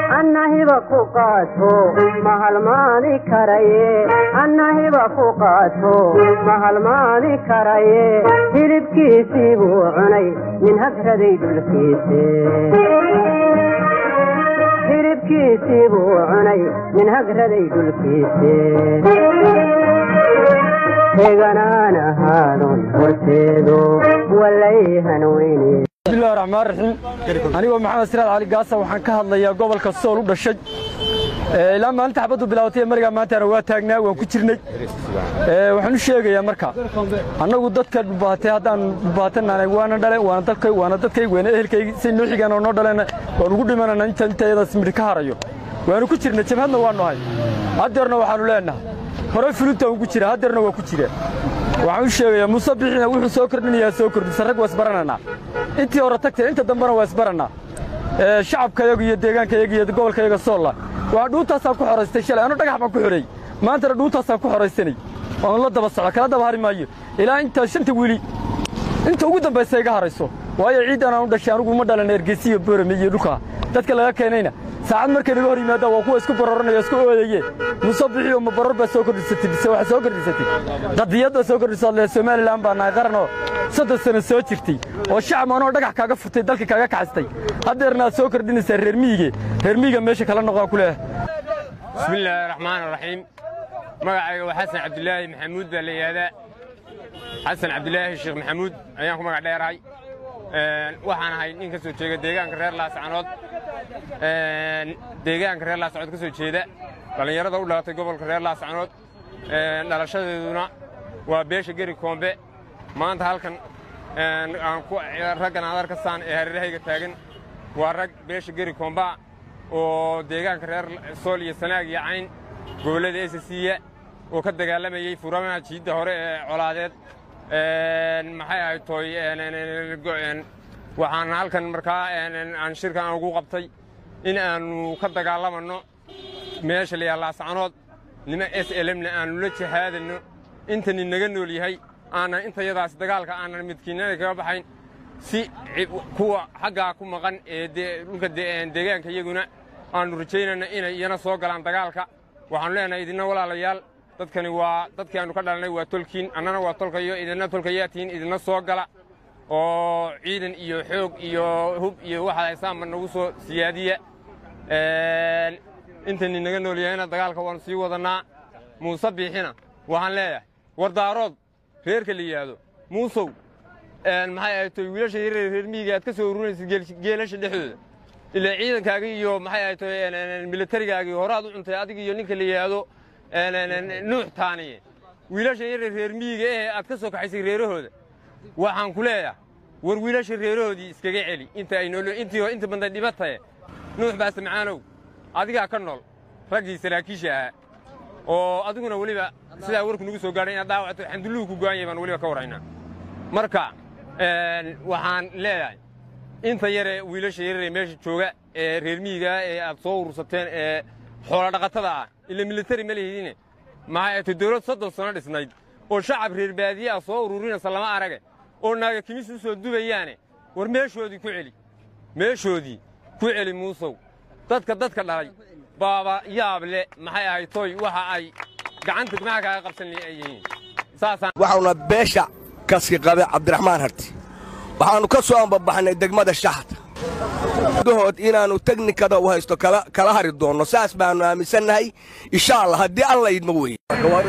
annahiba ku qaato ma halmaani karaye annahiba ku qaato ma halmaani karaye hilibkiisii buu cunay nin hagraday dhulkiise hilibkiisii buu cunay nin hagraday dhulkiise heganaan ahaadon horteedo walayhan weyne bismillahi raxmaan raxiim anigoo maxamed siraad cali gaasa waxaan ka hadlayaa gobolka sool u dhashay ilaa maalinta xabaddu bilaabatay ee marigaa maantana waa taagnaa waan ku jirnay waxaan u sheegayaa marka annagu dadka dhubaatay haddaan dhubaatanana waana dhale waana dalkay waana dadkay waana ehelkaygi say noo xigaan oo noo dhaleen waan ugu dhimanana inta intayadaas midhi ka harayo waanu ku jirnay jabhadna waanu ahay haddeerna waxaanu leenahay hore fulinta ugu jira haddeerna waa ku jira waxaan u sheegayaa muuse bixina wuxuu soo kordhinayaa soo kordhisa rag waa isbarananaa intii hore tagtay inta dambena waa isbarannaa shacabkayagu iyo deegaankayaga iyo gobolkayaga soolla waa dhuuntaasaan ku xoraystay shalay anu dhagax baan ku xidhay maantana dhuuntaasaan ku xoraysanay oon la daba socda kala daba hari maayo ilaa intaa shanta wili inta ugu dambaysa iga harayso waayo ciiddan aan u dhashay anugu uma dhalan ergeysi iyo boorame iyo dhulkaa dadka laga keenayna saacad markay naga hor yimaadaan waa kuwa isku bararanaya isku oodaye muuse bixiyo ma barar baa soo kordhisatay bise waxaa soo kordhisatay qadiyad baa soo kordhisaad lee somalilan baa nahay qaranoo soddon sano soo jirtay oo shacab anoo dhagax kaaga futay dalka kaaga kaxistay haddeerna aad soo kordhinaysaa reer miyiga reer miyiga meesha kala noqaa ku leeyahay bismillaahi raxmaan raxiim magacayga waa xasan cabdulaahi maxamuud baa la yidhaahdaa xasan cabdulaahi sheekh maxamuud ayaan ku magac dheerahay waxaan ahay nin ka soo jeega deegaanka reer laascanood deegaanka reer laascanood ka soo jeeda dhallinyarada u dhalatay gobolka reer laascanood dhalashadeeduna waa beesha geri koombe maanta halkan raggan aad arkasaan ee hareerahayga taagan waa rag beesha geri koomba oo deegaanka reer sool iyo sanaag iyo cayn gobollada esasiya oo ka dagaalamayey furamaha jiidda hore ee colaadeed maxay ahayd tooy waxaan halkan markaa aan shirkan ugu qabtay in aannu ka dagaalamanno meesha layaha laascanood nima s lmna aannu la jihaadanno intani naga nool yahay aanan intayadaas dagaalka aanan midkiinada kaga baxayn si kuwa xaggaa ku maqan ee dhulka deegaanka iyaguna aannu rajaynayna inay iyana soo galaan dagaalka waxaannu leenahay idinna walaalayaal dadkani waa dadkii aannu ka dhalanay waa tolkiin annana waa tolkayo idinna tolkayaa tihiin idinna soo gala oo ciidan iyo xoog iyo hub iyo waxaad haysaanba nagu soo siyaadiya intani naga nool yahayna dagaalka waannu sii wadannaa muuse biixina waxaan leeyahay wardaarood reerka la yidhaahdo muusow maxay ahayd toy wiilasha yareer reer miyiga aad ka soo ururinaysid geelasha dhexdooda ilaa ciidankaagii iyo maxay ahayd toy milatarigaagii horaad u cuntay adig iyo ninka la yidhaahdo nuux taaniye wiilasha yareer reer miyiga ee aad ka soo kaxaysay reerahooda waxaan ku leeyahay war wiilasha reerahoodii iskaga celi inta ay nool intii inta badan dhibataye nuux baase macaanow adigaa ka nool raggii saraakiisha ahaa oo adiguna weliba sidaa warku nagu soo gaadhay inaad dhaawacato xandulluhu ku go'an yahay baan weliba ka warraynaa marka waxaan leeyahay inta yaree wiilasha yararee meesha jooga ee reer miyigaa ee aad soo urursateen ee xoolodhaqatada ah ila militari ma lihidine maxay ato dawlad soddon sano dhisnayd oo shacab reer baadiye ah soo ururinaysa lama arage oo naaga kimis u soo dubayaane war meeshoodii ku celi meeshoodii ku celi muusow dadka dadka dhalay baaba yaab le maxay ahayd toy waxa ay gacanta maxaa kaaga qabsan ay yihiin saasaan waxauna beesha kaski qabe cabdiraxmaan harti waxaannu ka soo ambabaxnay degmada shaxda dahood inaannu teknikada u haysto kala hari doonno saas baannu aaminsannahay insha allah haddii alla idmo weye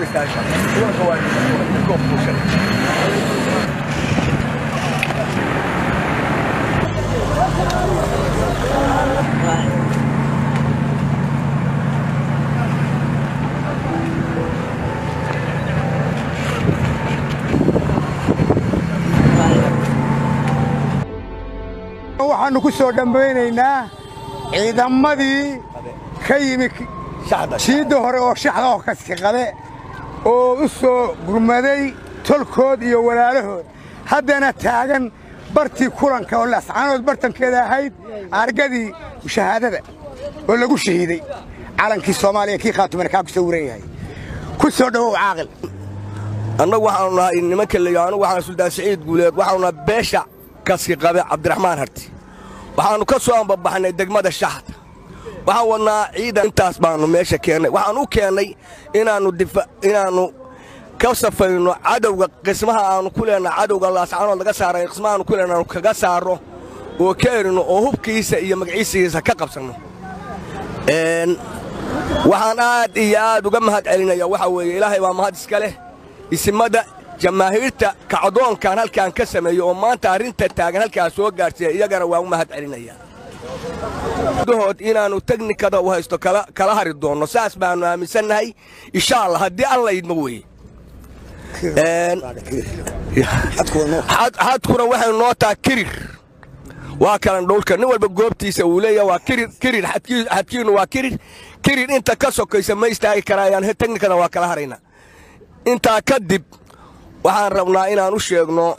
waxaannu ku soo dhambaynaynaa ciidamadii ka yimi jiidda hore oo shaxda oo kaski qabe oo u soo gurmaday tolkood iyo walaalahood haddana taagan bartii kulanka oo lascaanood bartankeeda ahayd argadii shahaadada oo lagu shahiiday calankii soomaaliya kii khaatumana kaa ku soo wuran yahay ku soo dhowow caaqil annagu waxaanu nahay nimanka leeyo anugu waxaan suldaan siciid guuleed waxaanu nahay beesha kaski qabe cabdiraxmaan harti waxaannu ka soo ambabaxnay degmada shaxda waxaan wadnaa ciidan intaas baannu meesha keennay waxaan u keennay inaannu inaannu ka safayno cadowga qismaha aannu ku leenaha cadowga laascaanood laga saaray qismaha aannu ku leenaha aanu kaga saarro oo ka erino oo hubkiisa iyo magaciisigiisa ka qabsanno waxaan aad iyo aad uga mahad celinaya waxaa weeye ilaahay baa mahad iska leh isimada jamaahiirta kacdoonkan halkaan ka sameeyo oo maanta arrinta taagan halkaa soo gaadhsiiya iyagana waan u mahad celinaya dahood inaannu teknikada u haysto kala hari doonno saas baannu aaminsannahay insha allah haddii alla idmo weeye xadkuna waxay noo taha kirir waa kalan dhowlka nin walba goobtiisa uu leeya waa kirir kirir xadkiinnu waa kirir kirir inta ka sokaysa ma istaagi karaayaan teknikada waa kala haraynaa intaa kadib waxaan rabnaa inaan u sheegno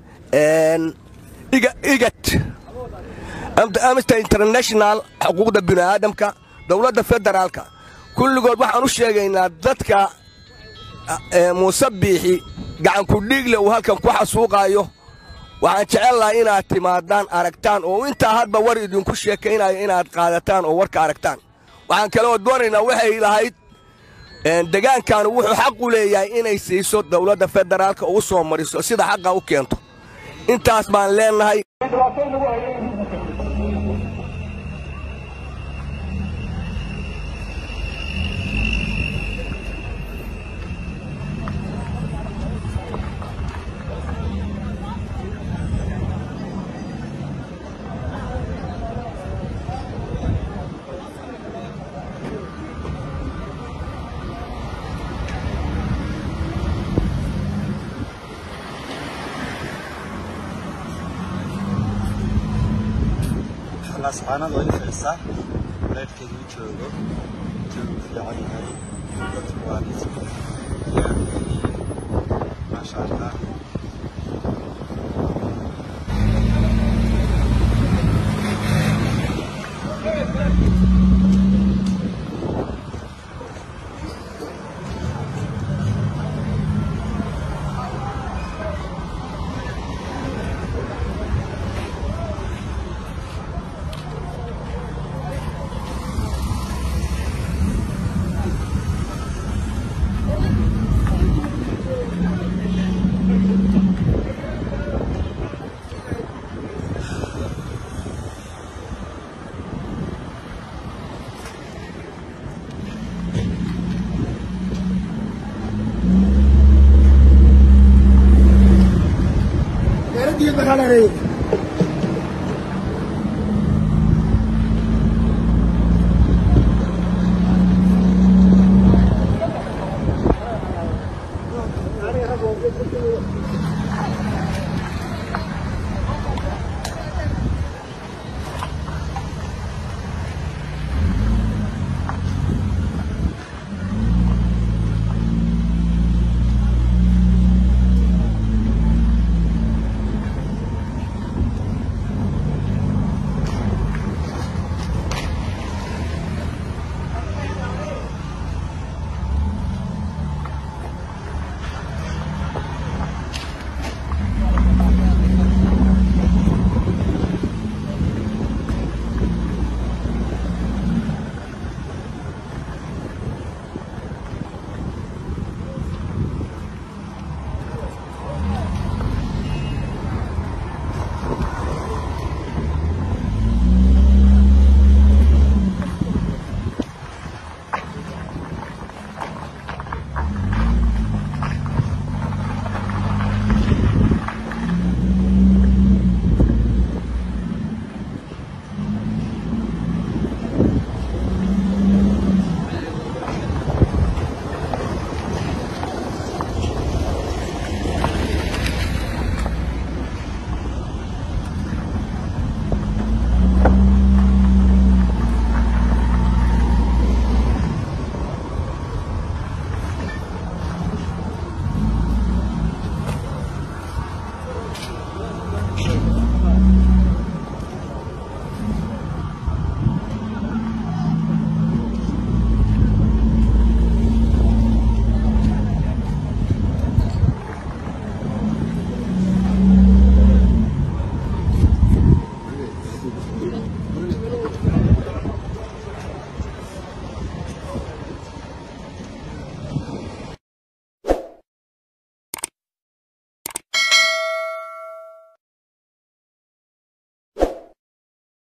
igat amnesty international xuquuqda bini'aadamka dowladda federaalka kulligood waxaan u sheegaynaa dadka muuse biixi gacankudhiigle uu halkan ku xasuuqaayo waxaan jecel lahay inaad timaadaan aragtaan oo intaa hadba war idinku sheekaynayo inaad qaadataan oo warka aragtaan waxaan kaloo doonaynaa waxay lahayd degaankaanu wuxuu xaq u leeyahay inay siiso dowladda federaalka u soo mariso sida xaqa u keento intaas baan leennahay lasxaanad waa ifaysaa walaadkeedu u joogo joogu fiican yahay dadku waa maasha allah